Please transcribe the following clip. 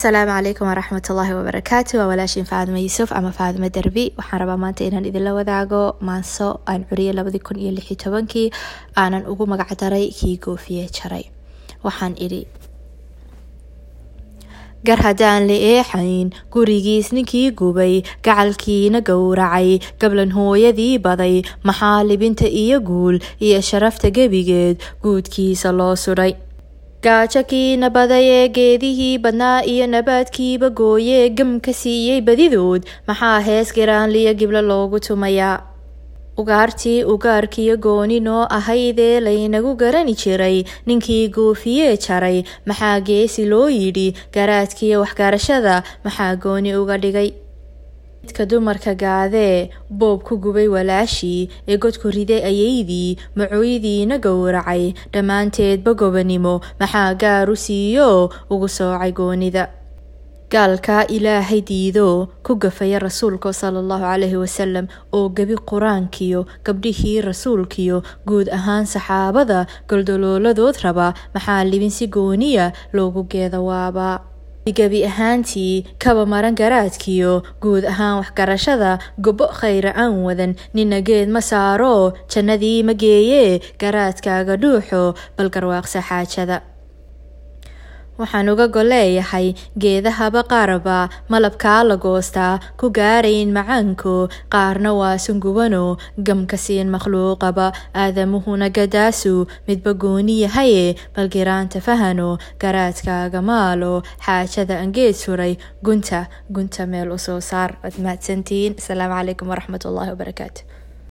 asalaamu calaykum waraxmat ullaahi wabarakaatu waa walaashin faadimo yuusuf ama faadimo derbi waxaan rabaa maanta inaan idinla wadaago maanso aan curiyay labadii kun iyo lixi tobankii aanan ugu magac daray kii goofiye jaray waxaan idhi gar haddaan la eexayn gurigiis ninkii gubay gacalkiina gowracay gablan hooyadii baday maxaa libinta iyo guul iyo sharafta gebigeed guudkiisa loo sudhay gaajo kiina baday ee geedihii badnaa iyo nabaadkiiba gooyee gam ka siiyey badidood maxaa hees giraanliyo giblo loogu tumayaa ugaartii ugaarkiyo gooni noo ahaydee laynagu garani jiray ninkii goofiyee jaray maxaa geesi loo yidhi garaadkiyo waxgarashada maxaa gooni uga dhigay midka dumarka gaadee boob ku gubay walaashii ee godku riday ayaydii macooydiina gowracay dhammaanteedba gobanimo maxaa gaaru siiyo ugu soocay goonida gaalka ilaahay diido ku gafaya rasuulka sala allahu calayhi wasalam oo gebi qur-aankiyo gabdhihii rasuulkiyo guud ahaan saxaabada goldolooladood raba maxaa libin si gooniya loogu geeda waabaa gebi ahaantii kaba maran garaadkiyo guud ahaan waxgarashada gobo khayra aan wadan nina geed ma saaro jannadii ma geeyee garaadkaaga dhuuxo bal garwaaqsa xaajada waxaan uga goleeyahay geedahaba qaarba malabkaa la goostaa ku gaarayn macaanko qaarna waa sungubano gamka siin makhluuqaba aadamuhuna gadaasu midba gooni yahaye bal giraanta fahano garaadkaaga maalo xaajada angeed suray gunta gunta meel usoo saar waad mahadsantihiin asalaamu calaykum waraxmat ullaahi wabarakaatu